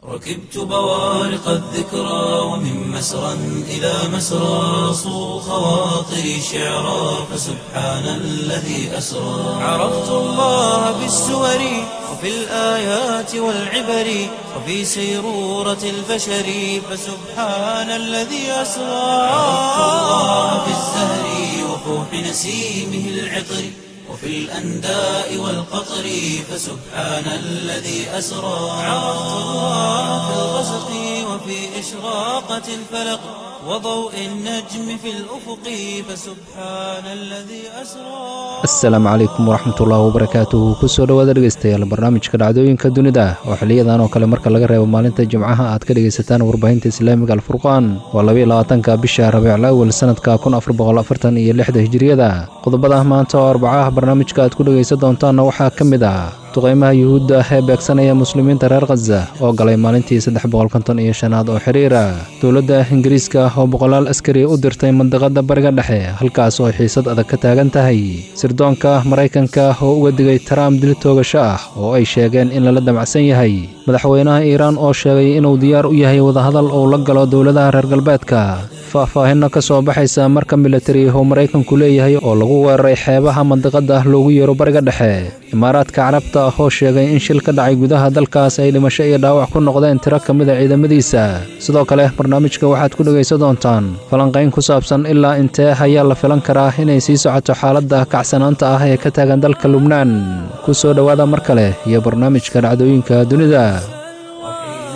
ركبت بوارق الذكرى ومن مسرى إلى مسرى صو خواطري شعرا فسبحان الذي أسرى عرفت الله بالسور وفي الآيات والعبر وفي سيرورة البشر فسبحان الذي أسرى عرفت الله بالزهر وفوح نسيمه العطر وفي الأنداء والقطر فسبحان الذي أسرى عرفت الله في الغسق وفي إشراقة الفلق وضوء النجم في الأفق فسبحان الذي أسرى asalaamu calaykum waraxmatullaahi wabarakaatuhu kusoo dhowaada dhegeystayaal barnaamijka dhacdooyinka dunida oo xiliyadan oo kale marka laga reebo maalinta jimcaha aad ka dhegaysataan warbaahinta islaamiga alfurqaan waa labayo labaatanka bisha rabiicul awal sanadka kun afar boqol afartan iyo lixda hijiriyada qodobada maanta oo arbacaha barnaamijka aad ku dhegaysan doontaanna waxaa ka mid ah duqeymaha yuhuudda ah ee beegsanaya muslimiinta reer khaza oo galay maalintii saddex boqol konton iyo shanaad oo xiriira dowladda ingiriiska oo boqolaal askari u dirtay mandiqada bariga dhexe halkaas oo xiisad adag ka taagan tahay sirdoonka maraykanka oo uga digay trump dil toogasho ah oo ay sheegeen in lala damacsan yahay madaxweynaha iiraan oo sheegay inuu diyaar u yahay wadahadal uu la galo dowladaha reer galbeedka faahfaahinno ka soo baxaysa marka militari oo maraykanku leeyahay oo lagu weeraray xeebaha mandiqada loogu yeero bariga dhexe imaaraadka carabta oo sheegay in shil ka dhacay gudaha dalkaas ay dhimasho iyo dhaawac ku noqdeen tiro ka mida ciidamadiisa sidoo kale barnaamijka waxaad ku dhegaysan doontaan falanqayn ku saabsan ilaa intee ayaa la filan karaa inay sii socoto xaaladda kacsanaanta ah ee ka taagan dalka lubnaan ku soo dhowaada mar kale iyo barnaamijka dhacdooyinka dunida وحين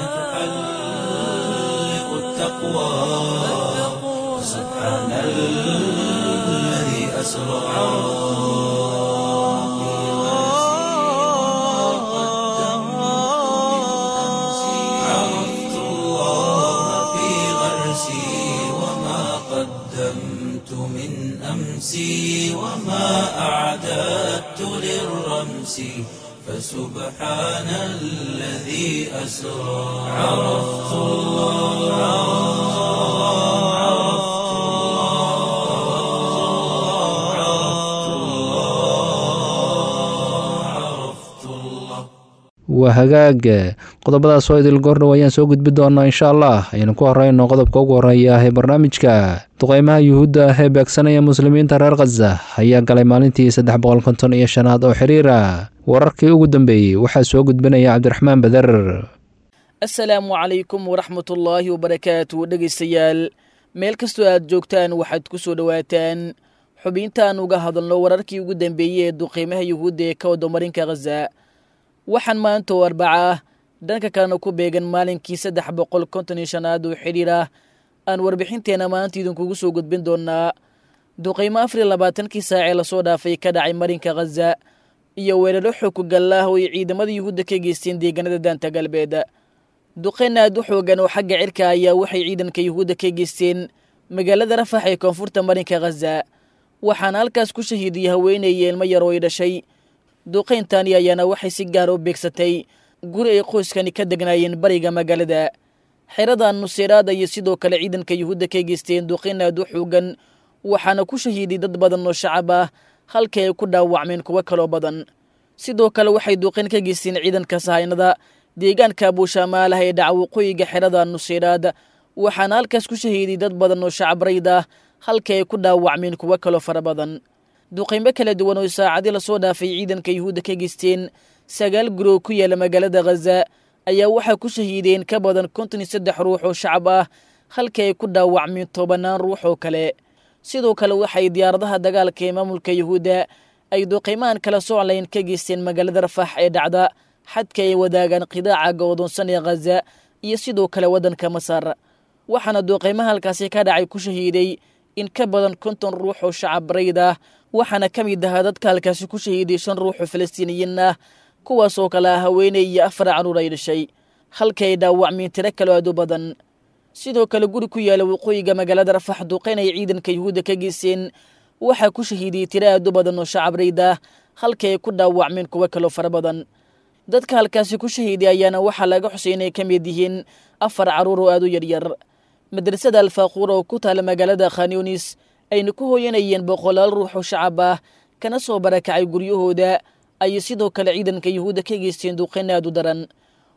تحلق التقوى سبحان الذي أسرى عرفت الله في غرسي وما قدمت من أمسي وما أعددت للرمس فسبحان الذي أسرى عرفت الله عرفت الله عرفت الله عرفت الله waa hagaag qodobadaas oo idil goordhow ayaan soo gudbi doonaa insha allah aynu ku horeyno qodobka ugu horeeya ee barnaamijka duqeymaha yuhuudda ah ee beegsanaya muslimiinta reer khaza ayaa galay maalintii saddex boqol konton iyo shanaad oo xiriira wararkii ugu dambeeyey waxaa soo gudbinaya cabdiraxmaan beder asalaamu calaykum waraxmatullaahi wabarakaatu dhegaystayaal meel kastoo aad joogtaan waxaad ku soo dhowaataan xubintaan uga hadalno wararkii ugu dambeeyey ee duqeymaha yuhuudda ee ka wadamarinka khaza waxaan maanta oo arbaca ah dhanka kalena ku beegan maalinkii saddex boqol konton iyo shanaad oo xidhiir ah aan warbixinteenna maanta idinkugu soo gudbin doonaa duqeymo afar iyo labaatankii saacee lasoo dhaafay ka dhacay marinka khaza iyo weeraro xooku gallaah oo ay ciidamada yuhuudda ka geysteen deegaanada daanta galbeed duqeyn aad u xoogan oo xagga cirka ayaa waxay ciidanka yuhuudda ka geysteen magaalada rafax ee koonfurta marinka khaza waxaana halkaas ku shahiidiyey haweeneeye ilmo yar oo ay dhashay duqeyntani ayaana waxay si gaar u beegsatay guri ay qoyskani ka degnaayeen bariga magaalada xerada nuseyraada iyo sidoo kale ciidanka yuhuudda ka geysteen duqeyn aad u xoogan waxaana ku shahiiday dad badan oo shacab ah halkii ay ku dhaawacmeen kuwo kaloo badan sidoo kale waxay duqeyn ka geysteen ciidanka sahaynada deegaanka buushaamaalaha ee dhaca waqooyiga xerada nuseyraad waxaana halkaas ku shahiiday dad badan oo shacab rayd ah halkii ay ku dhaawacmeen kuwo kaloo fara badan duqeymo kala duwan oo saacadii lasoo dhaafay ciidanka yuhuudda ka geysteen sagaal guroo ku yaala magaalada khaza ayaa waxaa ku shahiideen ka badan konton iyo saddex ruux oo shacab ah halkii ay ku dhaawacmeen tobanaan ruux oo kale sidoo kale waxay diyaaradaha dagaalka ee maamulka yuhuudda ay duqeymahan kala soclayn ka geysteen magaalada rafax ee dhacda xadka ay wadaagaan qidaaca go'doonsan ee khaza iyo sidoo kale waddanka masar waxaana duqeymaha halkaasi ka dhacay ku shahiiday in ka badan konton ruux oo shacab rayd ah waxaana ka mid ahaa dadka halkaasi ku shahiiday shan ruux oo falastiiniyiin ah kuwaas oo kale ah haweeney iyo afar caruur ay dhashay halkii ay dhaawacmeen tiro kaloo aad u badan sidoo kale guri ku yaala waqooyiga magaalada rafax duqeyn ay ciidanka yuhuudda ka geysteen waxaa ku shahiidiyey tiro aad u badan oo shacab rayd ah halkii ay ku dhaawacmeen kuwo kaloo fara badan dadka halkaasi ku shahiiday ayaana waxaa laga xusay inay ka mid yihiin afar carruur oo aad u yaryar madrasada alfaaquur oo ku taala magaalada khanyunis ayna ku hooyanayeen boqolaal ruux oo shacab ah kana soo barakacay guryahooda ayay sidoo kale ciidanka yuhuudda ka geysteen duqeyn aad u daran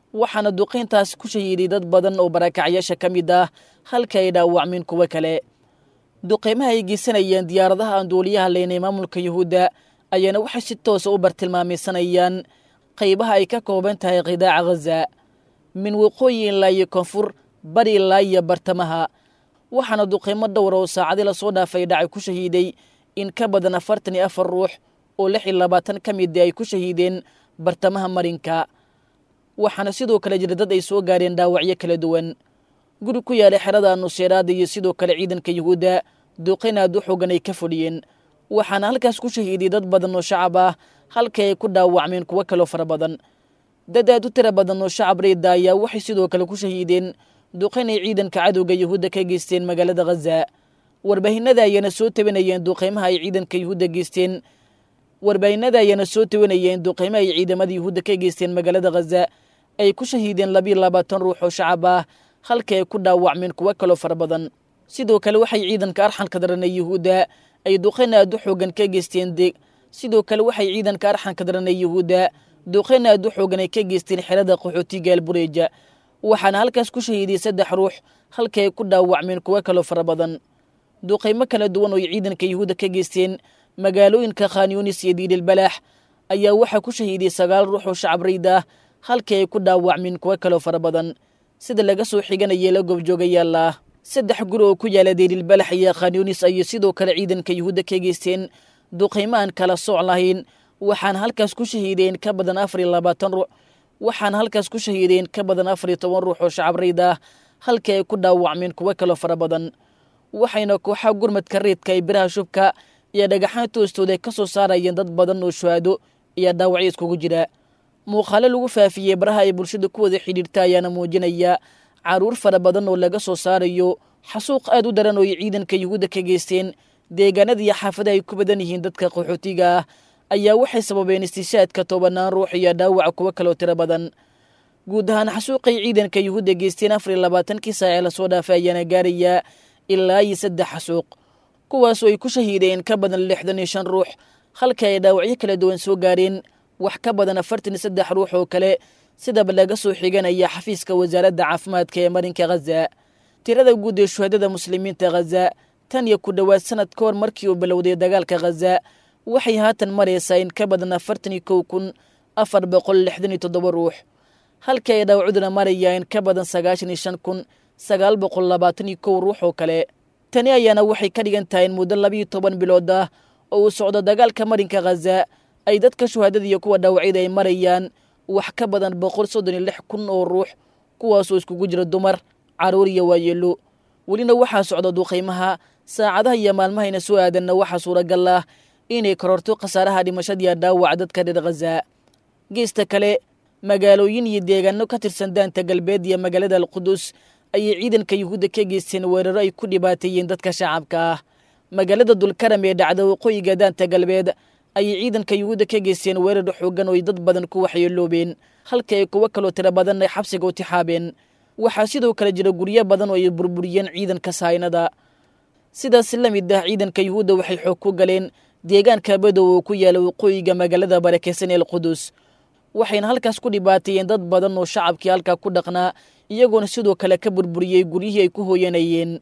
waxaana duqayntaas ku shahiiday dad badan oo barakacyaasha ka mid ah halka ay dhaawacmeen kuwo kale duqaymaha ay geysanayeen diyaaradaha aan duuliyaha leynay maamulka yuhuudda ayaana waxay si toosa u bartilmaamaysanayaan qaybaha ay ka kooban tahay qidaaca ghaza min waqooyi ilaa iyo koonfur bari ilaa iyo bartamaha waxaana duqaymo dhowra oo saacadii lasoo dhaafay dhacay ku shahiiday in ka badan afartan iyo afar ruux oo lix iyo labaatan ka midi ay ku shahiideen bartamaha marinka waxaana sidoo kale jira dad ay soo gaareen dhaawacyo kala duwan guri ku yaala xerada nuseeraada iyo sidoo kale ciidanka yuhuudda duqayn aad u xoogan ay ka fadhiyeen waxaana halkaas ku shahiiday dad badan oo shacab ah halka ay ku dhaawacmeen kuwo kaloo fara badan dad aad u tira badan oo shacab reyda ayaa waxay sidoo kale ku shahiideen duqayn ay ciidanka cadowga yuhuudda ka geysteen magaalada ghaza warbaahinada ayaana soo tabinayeen duqaymaha ay ciidanka yuhuudda geysteen warbaahinada ayaana soo tawanayeen duqaymaha ay ciidamada yuhuudda ka geysteen magaalada ghaza ay ku shahiideen labiyo labaatan ruux oo shacab ah halka ay ku dhaawacmeen kuwo kaloo fara badan sidoo kale waxay ciidanka arxanka daranay yuhuudda ay duqayn aad u xoogan ka geysteen de sidoo kale waxay ciidanka arxanka daranay yuhuudda duqayn aad u xoogan ay ka geysteen xerada qaxootiga albureja waxaana halkaas ku shahiiday saddex ruux halka ay ku dhaawacmeen kuwo kaloo fara badan duqaymo kala duwan oo ay ciidanka yuhuudda ka geysteen magaalooyinka khanyunis iyo diidilbalaax ayaa waxaa ku shahiiday sagaal ruux oo shacab rayd ah halkii ay ku dhaawacmeen kuwo kaloo fara badan sida laga soo xiganayay la goobjoogayaala saddex guri oo ku yaala diidilbalax iyo khanyunis ayay sidoo kale ciidanka yuhuudda ka geysteen duqaymo aan kala sooc lahayn waxaana halkaas ku shahiideen ka badan afar iyo labaatan ruux waxaana halkaas ku shahiideen ka badan afar iyo toban ruux oo shacab rayd ah halkii ay ku dhaawacmeen kuwo kaloo fara badan waxayna kooxaha gurmadka reedka ee biraha shubka iyo dhagaxaan toostooda ka soo saarayeen dad badan oo shuhaado iyo dhaawacyo iskugu jira muuqaalo lagu faafiyey baraha ay bulshada ku wada xidhiirta ayaana muujinaya caruur fara badan oo laga soo saarayo xasuuq aad u daran oo ay ciidanka yuhuudda ka geysteen deegaanada iyo xaafadaha ay ku badan yihiin dadka qaxootiga ah ayaa waxay sababeen istishaadka tobanaan ruux iyo dhaawaca kuwo kaloo tiro badan guud ahaan xasuuqay ciidanka yuhuudda geysteen afar iyo labaatankii saace lasoo dhaafay ayaana gaarayaa ilaa iyo saddex xasuuq kuwaasoo ay ku shahiideen ka badan lixdan iyo shan ruux halka ay dhaawacyo kala duwan soo gaareen wax ka badan afartan iyo saddex ruux oo kale sidaba laga soo xiganaya xafiiska wasaaradda caafimaadka ee marinka ghaza tirada guud ee shuhadada muslimiinta ghaza tan iyo ku dhowaad sanad ka hor markii uu bilowday dagaalka ghaza waxay haatan maraysaa in ka badan afartan iyo kow kun afar boqol lixdan iyo toddoba ruux halka ay dhaawacuduna maraya in ka badan sagaashan iyo shan kun sagaal boqol labaatan iyo kow ruux oo kale tani ayaana waxay ka dhigan tahay in muddo labiiyo toban bilood ah oo uu socdo dagaalka marinka ghaza ay dadka shuhaadada iyo kuwa dhaawacyada ay marayaan wax ka badan boqol soddon iyo lix kun oo ruux kuwaasoo iskugu jira dumar carruur iyo waayeelo welina waxaa socda duqaymaha saacadaha iyo maalmahayna soo aadanna waxaa suuragal ah inay kororto khasaaraha dhimashadiiya dhaawaca dadka reer ghaza geesta kale magaalooyin iyo deegaano ka tirsan daanta galbeed iyo magaalada alqudus ayay ciidanka yuhuudda ka geysteen weeraro ay ku dhibaateeyeen dadka shacabka ah magaalada dulkaram ee dhacda waqooyiga daanta galbeed ayay ciidanka yuhuudda ka geysteen weerar xoogan oo ay dad badan ku waxyeeloobeen halka ay kuwo kaloo tiro badan ay xabsiga u tixaabeen waxaa sidoo kale jira guryo badan oo ay burburiyeen ciidanka sahaynada sidaas la mid ah ciidanka yuhuudda waxay xoog ku galeen deegaanka badow oo ku yaala waqooyiga magaalada barakeysan ee alqudus waxayna halkaas ku dhibaateeyeen dad badan oo shacabkii halkaa ku dhaqnaa iyagoona sidoo kale ka burburiyey guryihii ay ku hooyanayeen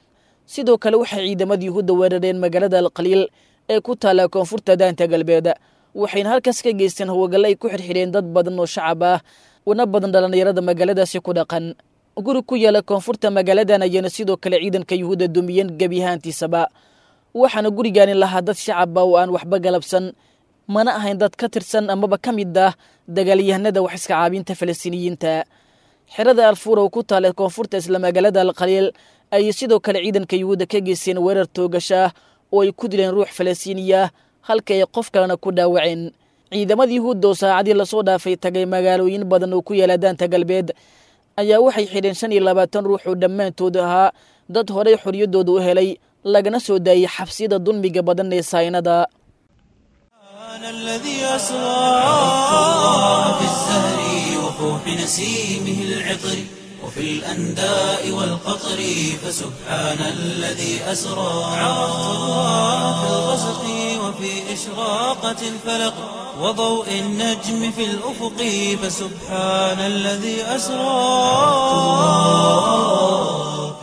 sidoo kale waxay ciidamada yuhuudda weerareen magaalada alqaliil ee ku taalla koonfurta daanta galbeed waxayna halkaas ka geysteen hawagalle ay ku xirxidheen dad badan oo shacab ah una badan dhallinyarada magaaladaasi ku dhaqan guri ku yaala koonfurta magaaladan ayaana sidoo kale ciidanka yuhuudda dumiyeen gebiyahaantiisaba waxaana gurigaani lahaa dad shacaba oo aan waxba galabsan mana ahayn dad ka tirsan amaba ka mid ah dagaalyahanada wax iska caabinta falastiiniyiinta xerada alfuur oo ku taala koonfurta isla magaalada alqaliil ayay sidoo kale ciidanka yuhuudda ka geysteen weerar toogasha ah oo ay ku dileen ruux falastiiniya halka ay qof kalena ku dhaawaceen ciidamada yuhuudda oo saacadii lasoo dhaafay tagay magaalooyin badan oo ku yaala daanta galbeed ayaa waxay xidheen shan iyo labaatan ruux oo dhammaantood ahaa dad horey xorriyaddooda u helay lagana soo daayey xabsiyada dulmiga badan ee saynada الذي أسرى في الزهر وفوح نسيمه العطر وفي الأنداء والقطر فسبحان الذي أسرى عرفت الله في الغسق وفي إشراقة الفلق وضوء النجم في الأفق فسبحان الذي أسرى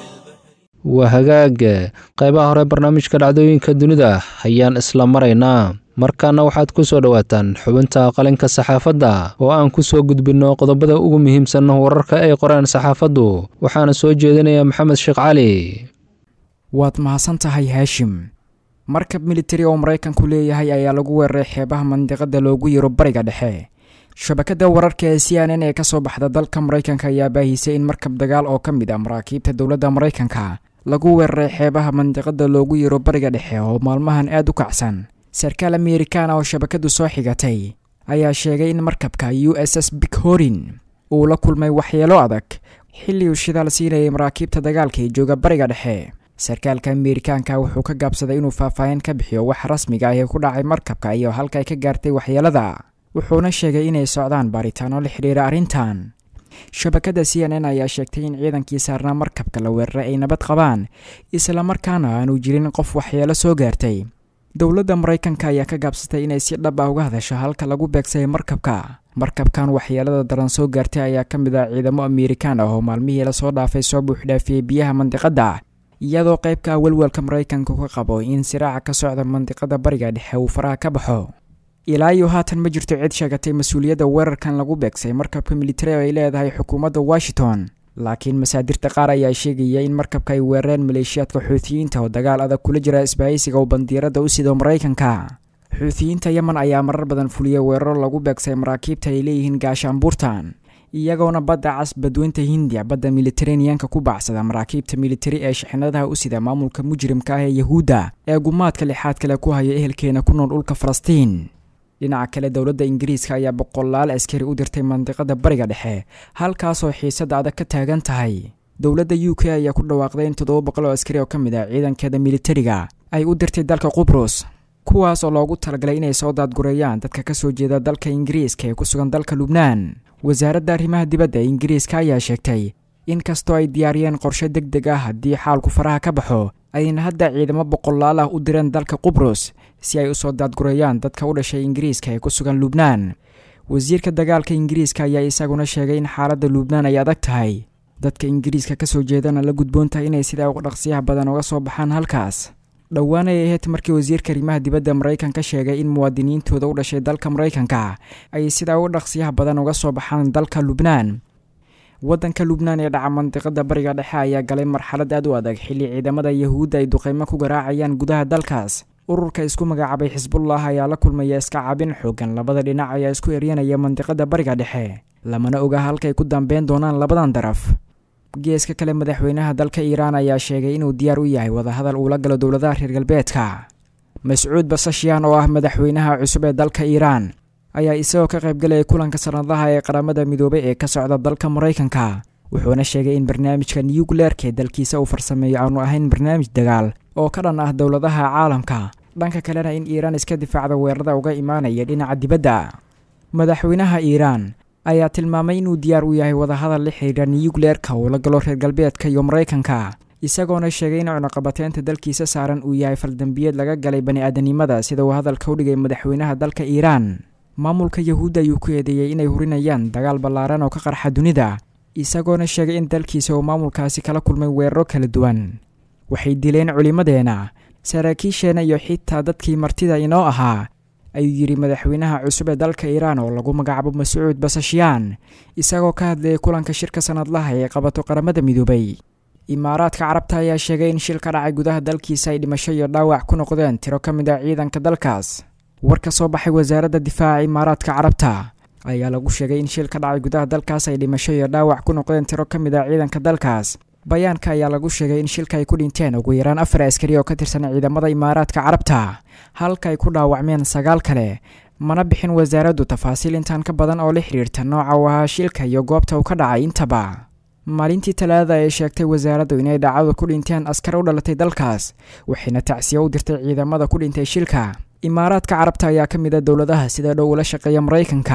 waa hagaag qaybaha hore barnaamijka dhacdooyinka dunida ayaan isla maraynaa markaana waxaad ku soo dhowaataan xubinta qalinka saxaafadda oo aan ku soo gudbinno qodobada ugu muhiimsan wararka ay qoreen saxaafaddu waxaana soo jeedinaya maxamed sheekh cali waad mahadsan tahay haashim markab militari oo maraykanku leeyahay ayaa lagu weeraray xeebaha mandiqada loogu yiro bariga dhexe shabakada wararka ee c n n ee kasoo baxda dalka maraykanka ayaa baahisay in markab dagaal oo ka mid ah maraakiibta dowladda maraykanka lagu weeraray xeebaha mandiqada loogu yiro bariga dhexe oo maalmahan aad u kacsan sarkaal amerikaana oo shabakadu soo xigatay ayaa sheegay in markabka u s s bighorin uu la kulmay waxyeelo adag xilli uu shidaal siinayay maraakiibta dagaalka ee jooga bariga dhexe sarkaalka amerikaanka wuxuu ka gaabsaday inuu faahfaahin ka bixiyo wax rasmiga ah ee ku dhacay markabka iyo halka ay ka gaartay waxyeelada wuxuuna sheegay inay socdaan baaritaano la xidhiira arrintan shabakada c n n ayaa sheegtay in ciidankii saarnaa markabka la weeraray ay nabad qabaan islamarkaana aanu jirin qof waxyeelo soo gaartay dowladda maraykanka ayaa ka gaabsatay inay si dhab ah uga hadasho halka lagu beegsayay markabka markabkan waxyeelada daran soo gaartay ayaa ka mid ah ciidamo amerikaan ah oo maalmihii lasoo dhaafay soo buuxdhaafiyey biyaha mandiqadda iyadoo qaybka welwelka maraykanku ka qabo in siraaca ka socda mandiqada bariga dhexe uu faraha ka baxo ilaa iyo haatan ma jirto cid sheegatay mas-uuliyadda weerarkan lagu beegsay markabka militari oo ay leedahay xukuumadda washington laakiin masaadirta qaar ayaa sheegaya in markabka ay weerareen maleeshiyaadka xuutiyiinta oo dagaal adag kula jira isbahaysiga uu bandiirada u sido maraykanka xuutiyiinta yemen ayaa marar badan fuliyay weeraro lagu beegsay maraakiibta ay leeyihiin gaashaanbuurtan iyagoona badda cas badweynta hindiya badda militaraneanka ku bacsada maraakiibta militari ee shixnadaha u sida maamulka mujrimka ah ee yahuudda ee gumaadka lixaad kale ku haya ehelkeena ku nool dhulka falastiin dhinaca kale dowladda ingiriiska ayaa boqolaal askari u dirtay mandiqada bariga dhexe halkaasoo xiisada adag ka taagan tahay dowladda u k ayaa ku dhawaaqday in toddoba boqol oo askari oo ka mid ah ciidankeeda militariga ay u dirtay dalka qubrus kuwaas oo loogu talagalay inay soo daadgureeyaan dadka ka soo jeeda dalka ingiriiska ee ku sugan dalka lubnaan wasaaradda arrimaha dibadda ee ingiriiska ayaa sheegtay in kastoo ay diyaariyeen qorshe deg deg ah haddii xaalku faraha ka baxo ayna hadda ciidamo boqolaal ah u direen dalka qubrus si ay usoo daadgureeyaan dadka u dhashay ingiriiska ee ku sugan lubnaan wasiirka dagaalka ingiriiska ayaa isaguna sheegay in xaaladda lubnaan ay adag tahay dadka ingiriiska kasoo jeedana la gudboon tahay inay sidaa uga dhaqsiyaha badan uga soo baxaan halkaas dhowaan ay ahayd markii wasiirka arrimaha dibadda maraykanka sheegay in muwaadiniintooda u dhashay dalka maraykanka ay sidaa uga dhaqsiyaha badan uga soo baxaan dalka lubnaan waddanka lubnaan ee dhaca mandiqada bariga dhexe ayaa galay marxalad aad u adag xilli ciidamada yahuudda ay duqeymo ku garaacayaan gudaha dalkaas ururka isku magacaabay xisbullah ayaa la kulmaya iska cabin xoogan labada dhinac ayaa isku eryanaya mandiqada bariga dhexe lamana oga halkay ku dambeyn doonaan labadan daraf geeska kale madaxweynaha dalka iiraan ayaa sheegay inuu diyaar u yahay wadahadal uula galo dowladaha reer galbeedka mascuud basashiyan oo ah madaxweynaha cusub ee dalka iiraan ayaa isagoo ka qaybgalaya kulanka sanadlaha ee qaramada midoobay ee ka socda dalka maraykanka wuxuuna sheegay in barnaamijka newgleerka ee dalkiisa uu farsameeyo aanu ahayn barnaamij dagaal oo ka dhan ah dowladaha caalamka dhanka kalena in iiraan iska difaacda weerarada uga imaanaya dhinaca dibadda madaxweynaha iiraan ayaa tilmaamay inuu diyaar u yahay wadahadal la xidhiidha newgleerka uu la galo reer galbeedka iyo maraykanka isagoona sheegay in cunuqabateynta dalkiisa saaran uu yahay faldambiyeed laga galay bani-aadanimada sida uu hadalka u dhigay madaxweynaha dalka iiraan maamulka yahuudda ayuu ku eedeeyey inay hurinayaan dagaal ballaaran oo ka qarxa dunida isagoona sheegay in dalkiisa uu maamulkaasi kala kulmay weeraro kala duwan waxay dileen culimmadeenna saraakiisheenna iyo xitaa dadkii martida inoo ahaa ayuu yidhi madaxweynaha cusub ee dalka iiraan oo lagu magacaabo mascuud basashiyaan isagoo ka hadlayay kulanka shirka sanadlaha ee qabato qaramada midoobay imaaraadka carabta ayaa sheegay in shil ka dhacay gudaha dalkiisa ay dhimasho iyo dhaawac ku noqdeen tiro ka mid ah ciidanka dalkaas war ka soo baxay wasaaradda difaaca imaaraadka carabta ayaa lagu sheegay in shil ka dhacay gudaha dalkaas ay dhimasho iyo dhaawac ku noqdeen tiro ka mid ah ciidanka dalkaas bayaanka ayaa lagu sheegay in shilka ay ku dhinteen ugu yaraan afar askari oo ka tirsan ciidamada imaaraadka carabta halka ay ku dhaawacmeen sagaal kale mana bixin wasaaraddu tafaasiil intaan ka badan oo la xidhiirta nooca uu ahaa shilka iyo goobta uu ka dhacay intaba maalintii talaadada ay sheegtay wasaaraddu inay dhacdadu ku dhinteen askar u dhalatay dalkaas waxayna tacsiyo u dirtay ciidamada ku dhintay shilka imaaraadka carabta ayaa ka mid a dowladaha sida dhow ula shaqeeya maraykanka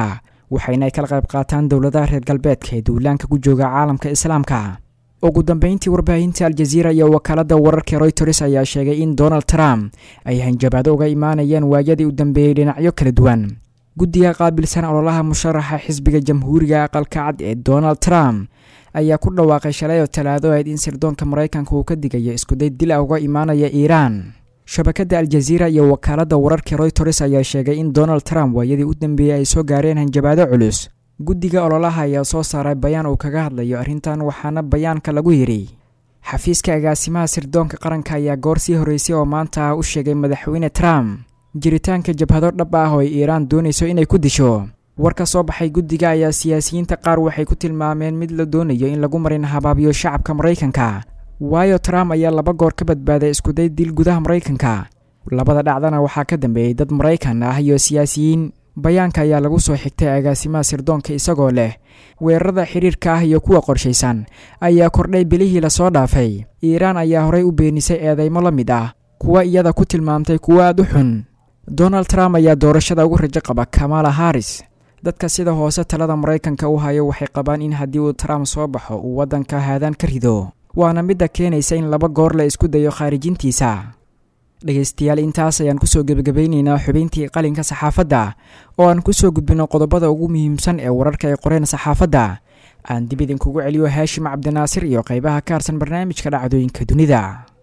waxayna ay kala qayb qaataan dowladaha reer galbeedka ee duulaanka ku jooga caalamka islaamka ugu dambeyntii warbaahinta aljaziira iyo wakaalada wararka royters ayaa sheegay in donald trump ay hanjabaado uga imaanayeen waayadii u dambeeyey dhinacyo kala duwan guddiga qaabilsan ololaha musharaxa xisbiga jamhuuriga aqalka cad ee donald trump ayaa ku dhawaaqay shalay oo talaado ahayd in sirdoonka maraykanka uu ka digayo iskuday dil ah uga imaanaya iiraan shabakada aljaziira iyo wakaalada wararka royters ayaa sheegay in donald trump waayadii u dambeeyey ay soo gaareen hanjabaado culus guddiga ololaha ayaa soo saaray bayaan uu kaga hadlayo arrintan waxaana bayaanka lagu yidhi xafiiska agaasimaha sirdoonka qaranka ayaa goor sii horreysay oo maanta u sheegay madaxweyne trump jiritaanka jabhado dhab ah oo ay iiraan doonayso inay ku disho war ka soo baxay guddiga ayaa siyaasiyiinta qaar waxay ku tilmaameen mid la doonayo in lagu marin habaabiyo shacabka maraykanka waayo trump ayaa laba goor ka badbaaday iskuday dil gudaha maraykanka labada dhacdana waxaa ka dambeeyey dad maraykan ah iyo siyaasiyiin bayaanka ayaa lagu soo xigtay agaasimaha sirdoonka isagoo leh weerarada xiriirka ah iyo kuwa qorshaysan ayaa kordhay bilihii lasoo dhaafay iiraan ayaa horey u beenisay eedeymo la mid ah kuwa iyada ku tilmaamtay kuwo aad u xun donald trump ayaa doorashada ugu rajo qaba kamala haris dadka sida hoose talada maraykanka u hayo waxay qabaan in haddii uu trump soo baxo uu waddanka haadaan ka rido waana midda keenaysa in laba goor la isku dayo khaarijintiisa dhegaystayaal intaas ayaan kusoo gebagabaynaynaa xubintii qalinka saxaafadda oo aan kusoo gudbino qodobada ugu muhiimsan ee wararka ay qoreen saxaafadda aan dib idinkugu celiyo haashim cabdinaasir iyo qaybaha ka harsan barnaamijka dhacdooyinka dunida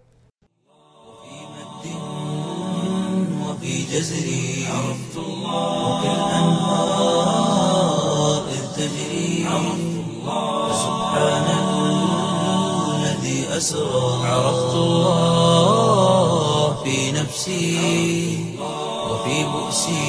وفي جزري عرفت الله وكالأنهار إذ تجري عرفت الله فسبحان الذي أسرى عرفت الله في نفسي وفي بؤسي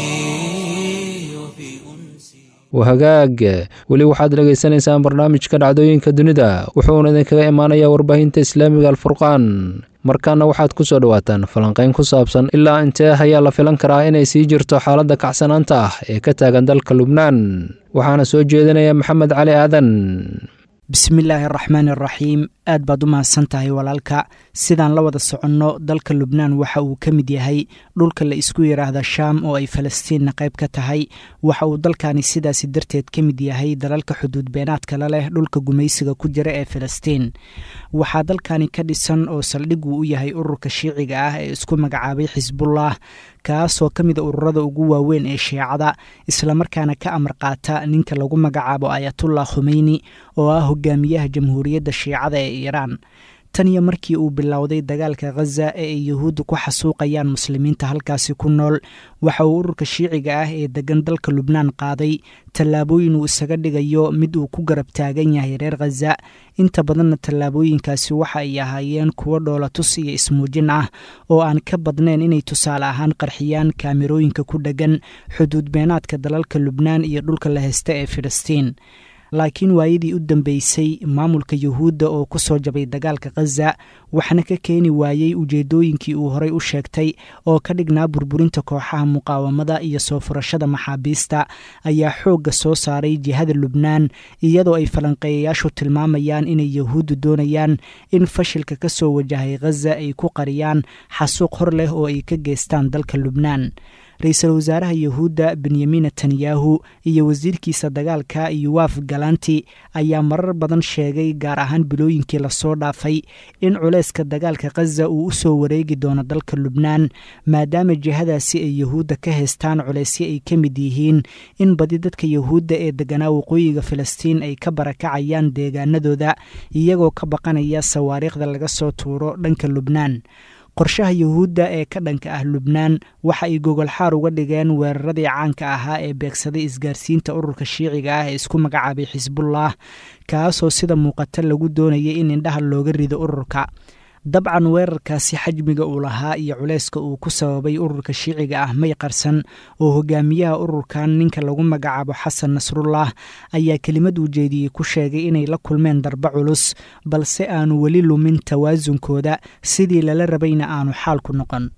وفي أنسي wahagaag weli waxaad dhagaysanaysaan barnaamijka dhacdooyinka dunida wuxuuna idinkaga imaanayaa warbaahinta islaamiga alfurqaan markaana waxaad ku soo dhowaataan falanqayn ku saabsan ilaa intee ayaa la filan karaa inay sii jirto xaaladda kacsanaanta ah ee ka taagan dalka lubnaan waxaana soo jeedinaya maxamed cali aadan bismillaahi araxmaan araxiim aad baad u mahadsan tahay walaalka sidaan la wada soconno dalka lubnaan waxa uu ka mid yahay dhulka la isku yidhaahda shaam oo ay falastiinna qayb ka tahay waxa uu dalkani sidaasi darteed ka mid yahay dalalka xuduud beenaadka la leh dhulka gumaysiga ku jira ee falastiin waxaa dalkani ka dhisan oo saldhiguu u yahay ururka shiiciga ah ee isku magacaabay xisbullah kaasoo ka mida ururada ugu waaweyn ee shiicada islamarkaana ka amar qaata ninka lagu magacaabo ayatullah khumeyni oo ah hogaamiyaha jamhuuriyadda shiicada ee iiraan tan iyo markii uu bilowday dagaalka khaza ee ay yuhuudda ku xasuuqayaan muslimiinta halkaasi ku nool waxa uu ururka shiiciga ah ee degan dalka lubnaan qaaday tallaabooyin uu isaga dhigayo mid uu ku garab taagan yahay reer khaza inta badanna tallaabooyinkaasi waxa ay ahaayeen kuwo dhoolatus iyo ismuujin ah oo aan ka badnayn inay tusaale ahaan qarxiyaan kaamirooyinka ku dheggan xuduud beenaadka dalalka lubnaan iyo dhulka la heysta ee filistiin laakiin waayadii u dambeysay maamulka yuhuudda oo ku soo jabay dagaalka khaza waxna ka keeni waayey ujeedooyinkii uu horey u sheegtay oo ka dhignaa burburinta kooxaha muqaawamada iyo soo furashada maxaabiista ayaa xoogga soo saaray jihada lubnaan iyadoo ay falanqeeyayaashu tilmaamayaan inay yuhuuddu doonayaan in fashilka ka soo wajahay khaza ay ku qariyaan xasuuq hor leh oo ay ka geystaan dalka lubnaan ra-iisul wasaaraha yuhuudda benyamin netanyahu iyo wasiirkiisa dagaalka yuwaf galanti ayaa marar badan sheegay gaar ahaan bilooyinkii lasoo dhaafay in culayska dagaalka khaza uu u soo wareegi doono dalka lubnaan maadaama jihadaasi ay yuhuudda ka haystaan culaysyo ay ka mid yihiin in badi dadka yuhuudda ee deganaa waqooyiga filistiin ay ka barakacayaan deegaanadooda iyagoo ka baqanaya sawaariikhda laga soo tuuro dhanka lubnaan qorshaha yuhuudda ee ka dhanka ah lubnaan waxa ay gogolxaar uga dhigeen weeraradii caanka ahaa ee beegsaday isgaarsiinta ururka shiiciga ah ee isku magacaabay xisbullah kaasoo sida muuqata lagu doonayay in indhaha looga rido ururka dabcan weerarkaasi xajmiga uu lahaa iyo culayska uu ku sababay ururka shiiciga ah may qarsan oo hogaamiyaha ururkan ninka lagu magacaabo xasan nasrullah ayaa kelimad uu jeediyey ku sheegay inay la kulmeen darba culus balse aanu weli lumin tawaasunkooda sidii lala rabayna aanu xaalku noqon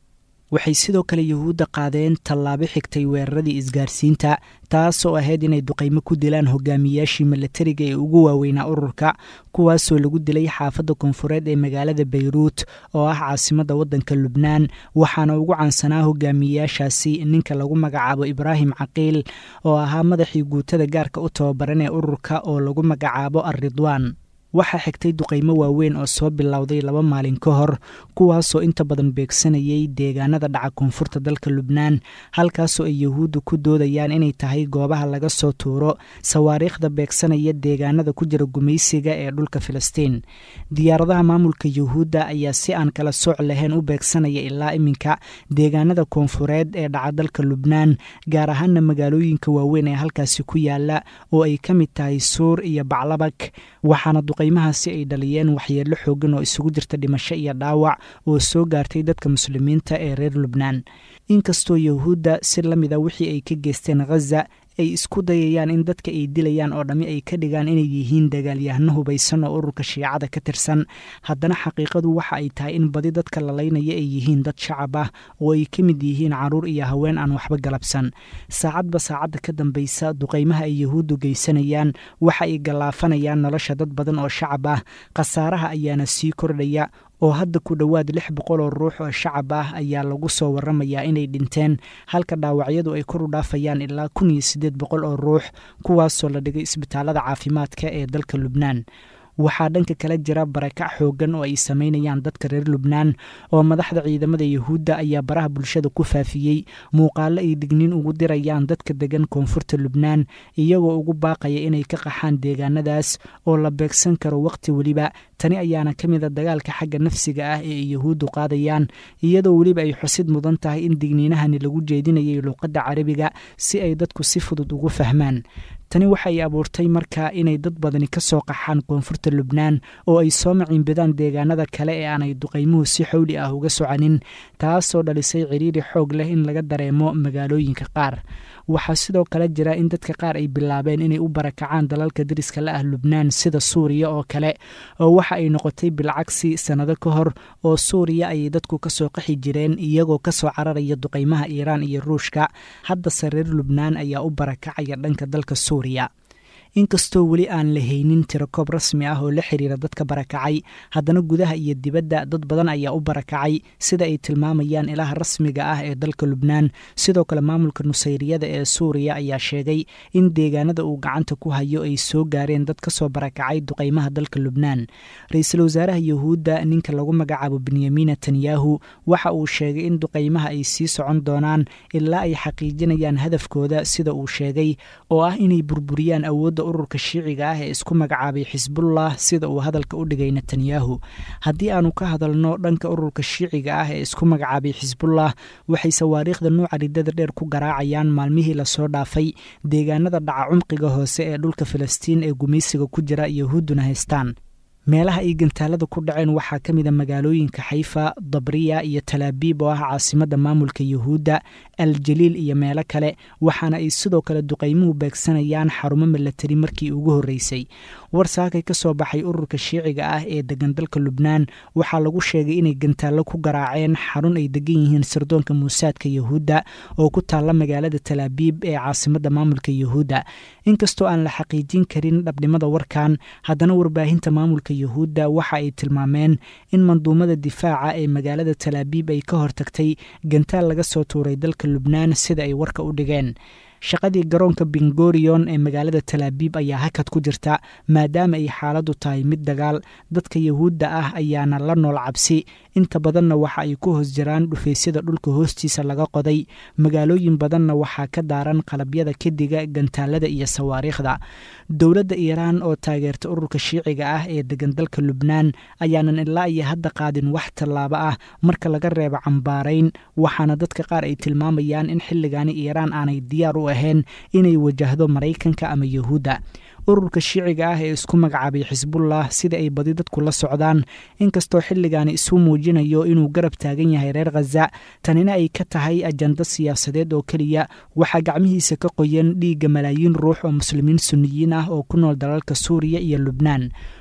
waxay sidoo kale yuhuudda qaadeen tallaabo xigtay weeraradii isgaarsiinta taasoo ahayd inay duqaymo ku dilaan hogaamiyaashii milatariga ee ugu waaweynaa ururka kuwaasoo lagu dilay xaafadda koonfureed ee magaalada bayruut oo ah caasimadda waddanka lubnaan waxaana ugu caansanaa hogaamiyayaashaasi ninka lagu magacaabo ibraahim caqiil oo ahaa madaxii guutada gaarka u tababaran ee ururka oo lagu magacaabo alridwaan waxaa xigtay duqaymo waaweyn oo soo bilowday laba maalin ka hor kuwaasoo inta badan beegsanayay deegaanada dhaca koonfurta dalka lubnaan halkaasoo ay yuhuuddu ku doodayaan inay tahay goobaha laga soo tuuro sawaariikhda beegsanaya deegaanada ku jira gumaysiga ee dhulka filistiin diyaaradaha maamulka yuhuudda ayaa si aan kala sooc lahayn u beegsanaya ilaa iminka deegaanada koonfureed ee dhaca dalka lubnaan gaar ahaana magaalooyinka waaweyn ee halkaasi ku yaala oo ay ka mid tahay suur iyo baclabag waxaana duqaymahaasi ay dhaliyeen waxyeello xoogan oo isugu jirta dhimasho iyo dhaawac oo soo gaartay dadka muslimiinta ee reer lubnaan inkastoo yuhuudda si la mida wixii ay ka geysteen khaza ay isku dayayaan in dadka ay dilayaan oo dhammi ay ka dhigaan inay yihiin dagaalyahano hubaysan oo ururka shiicada ka tirsan haddana xaqiiqadu waxa ay tahay in badi dadka lalaynaya ay yihiin dad shacab ah oo ay ka mid yihiin caruur iyo haween aan waxba galabsan saacadba saacadda ka dambaysa duqaymaha ay yuhuuddu geysanayaan waxa ay gallaafanayaan nolosha dad badan oo shacab ah khasaaraha ayaana sii kordhaya oo hadda ku dhowaad lix boqol oo ruux oo shacab ah ayaa lagu soo waramayaa inay dhinteen halka dhaawacyadu ay kor u dhaafayaan ilaa kun iyo siddeed boqol oo ruux kuwaasoo la dhigay isbitaalada caafimaadka ee dalka lubnaan waxaa dhanka kale jira barakac xoogan oo ay samaynayaan dadka reer lubnaan oo madaxda ciidamada yuhuudda ayaa baraha bulshada ku faafiyey muuqaalo ay digniin ugu dirayaan dadka degan koonfurta lubnaan iyagoo ugu baaqaya inay ka qaxaan deegaanadaas oo la beegsan karo wakhti weliba tani ayaana ka mid a dagaalka xagga nafsiga ah ee ay yuhuuddu qaadayaan iyadoo weliba ay xusid mudan tahay in digniinahani lagu jeedinayay luuqadda carabiga si ay dadku si fudud ugu fahmaan tani waxay abuurtay marka inay dad badani ka soo qaxaan koonfurta lubnaan oo ay soo maciinbidaan deegaanada kale ee aanay duqaymuhu si xowli ah uga soconin taasoo dhalisay ciriiri xoog leh in laga dareemo magaalooyinka qaar waxaa sidoo kale jira in dadka qaar ay bilaabeen inay u barakacaan dalalka dariska la ah lubnaan sida suuriya oo kale oo waxa ay noqotay bilcagsi sannado ka hor oo suuriya ayay dadku ka soo qaxi jireen iyagoo ka soo cararaya duqaymaha iiraan iyo ruushka haddase reer lubnaan ayaa u barakacaya dhanka dalka suuriya inkastoo weli aan la haynin tirakoob rasmi ah oo la xiriira dadka barakacay haddana gudaha iyo dibadda dad badan ayaa u barakacay sida ay tilmaamayaan ilaha rasmiga ah ee dalka lubnaan sidoo kale maamulka nusayriyada ee suuriya ayaa sheegay in deegaanada uu gacanta ku hayo ay soo gaareen dad ka soo barakacay duqaymaha dalka lubnaan ra-iisul wasaaraha yuhuudda ninka lagu magacaabo benyamin netanyahu waxa uu sheegay in duqaymaha ay sii socon doonaan ilaa ay xaqiijinayaan hadafkooda sida uu sheegay oo ah inay burburiyaan awoodda ururka shiiciga ah ee isku magacaabay xisbullah sida uu hadalka u dhigay netanyahu haddii aanu ka hadalno dhanka ururka shiiciga ah ee isku magacaabay xisbullah waxay sawaariikhda nuuca ridada dheer ku garaacayaan maalmihii lasoo dhaafay deegaanada dhaca cumqiga hoose ee dhulka filistiin ee gumaysiga ku jira yahuudduna haystaan meelaha ay gantaalada ku dhaceen waxaa ka mid a magaalooyinka xayfa dabriya iyo talaabiib oo ah caasimadda maamulka yuhuudda aljaliil iyo meelo kale waxaana ay sidoo kale duqaymuhu beegsanayaan xarumo milatari markii ugu horreysay warsaakay ka soo baxay ururka shiiciga ah ee degan dalka lubnaan waxaa lagu sheegay inay gantaallo ku garaaceen xarun ay degan yihiin sirdoonka muusaadka yuhuudda oo ku taalla magaalada talaabiib ee caasimadda maamulka yuhuudda inkastoo aan la xaqiijin karin dhabnimada warkan haddana warbaahinta maamulka yuhuudda waxa ay tilmaameen in manduumada difaaca ee magaalada talaabiib ay ka hortagtay gantaal laga soo tuuray dalka lubnaan sida ay warka u dhigeen shaqadii garoonka bingorion ee magaalada talaabiib ayaa hakad ku jirta maadaama ay xaaladdu tahay mid dagaal dadka yuhuudda ah ayaana la nool cabsi inta badanna waxa ay ku hoos jiraan dhufaysyada dhulka hoostiisa laga qoday magaalooyin badanna waxaa ka daaran qalabyada kediga gantaalada iyo sawaariikhda dowladda iiraan oo taageerta ururka shiiciga ah ee degan dalka lubnaan ayaanan ilaa iyo hadda qaadin wax tallaabo ah marka laga reebo cambaarayn waxaana dadka qaar ay tilmaamayaan in xilligaani iiraan aanay diyaar u ahayn inay wajahdo maraykanka ama yuhuudda ururka shiiciga ah ee isku magacaabay xisbullah sida ay badi dadku la socdaan inkastoo xilligaani isu muujinayo inuu garab taagan yahay reer khaza tanina ay ka tahay ajando siyaasadeed oo keliya waxaa gacmihiisa ka qoyan dhiigga malaayiin ruux oo muslimiin sunniyiin ah oo ku nool dalalka suuriya iyo lubnaan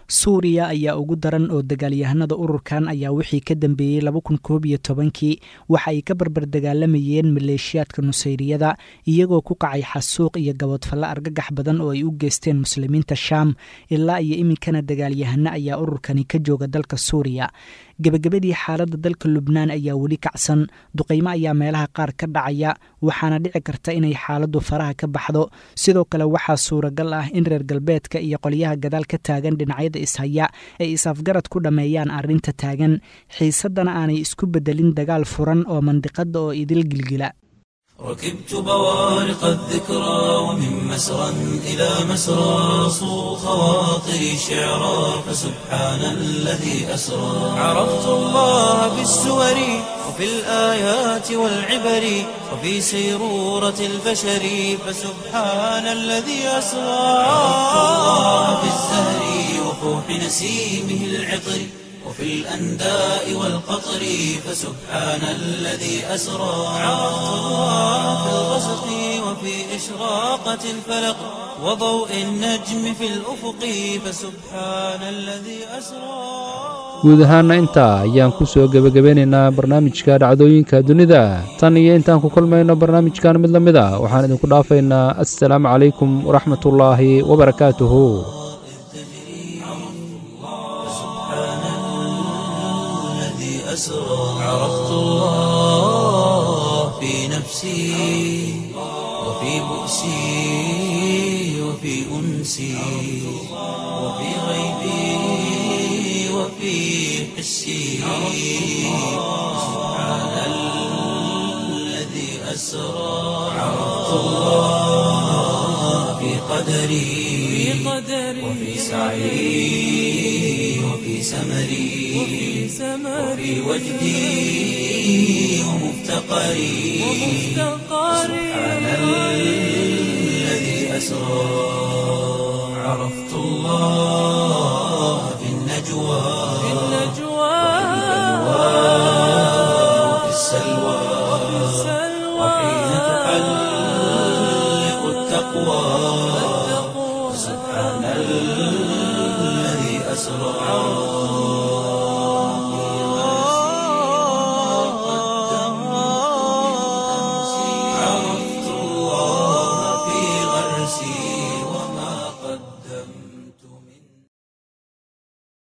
suuriya ayaa ugu daran oo dagaalyahanada ururkan ayaa wixii ka dambeeyey laba kun koob iyo tobankii waxa ay ka barbar dagaalamayeen maleeshiyaadka nusayriyada iyagoo ku kacay xasuuq iyo gabodfalle argagax badan oo ay u geysteen muslimiinta shaam ilaa iyo iminkana dagaalyahano ayaa ururkani ka jooga dalka suuriya gebagabadii xaaladda dalka lubnaan ayaa weli kacsan duqaymo ayaa meelaha qaar ka dhacaya waxaana dhici karta inay xaaladdu faraha ka baxdo sidoo kale waxaa suuragal ah in reer galbeedka iyo qolyaha gadaal ka taagan dhinacyada ishaya ay is-afgarad ku dhammeeyaan arrinta taagan xiisaddana aanay isku beddelin dagaal furan oo mandiqadda oo idil gilgila ركبت بوارق الذكرى ومن مسرى إلى مسرى صو خواطري شعرا فسبحان الذي أسرى عرفت الله بالسور وفي الآيات والعبر وفي سيرورة البشر فسبحان الذي أسرى عرفت الله بالزهر وفوح نسيمه العطر وفي الأنداء والقطر فسبحان الذي أسرى عرفت الله في الغسق وفي إشراقة الفلق وضوء النجم في الأفق فسبحان الذي أسرى guud ahaana intaa ayaan ku soo gebagabeynaynaa barnaamijka dhacdooyinka dunida tan iyo intaan ku kulmayno barnaamijkan mid la mid a waxaan idinku dhaafaynaa assalaamu calaykum waraxmatullaahi wabarakaatuhu أسرى عرفت الله في نفسي وفي بؤسي وفي أنسي وفي غيبي وفي حسي سبحان الذي أسرى عرفت الله في قدري وفي سعي وفي سمري وفي وجدي ومفتقري سبحان الذي أسرى عرفت الله في النجوى وفي السلوى وحين تحلق التقوى سبحان الذي أسرى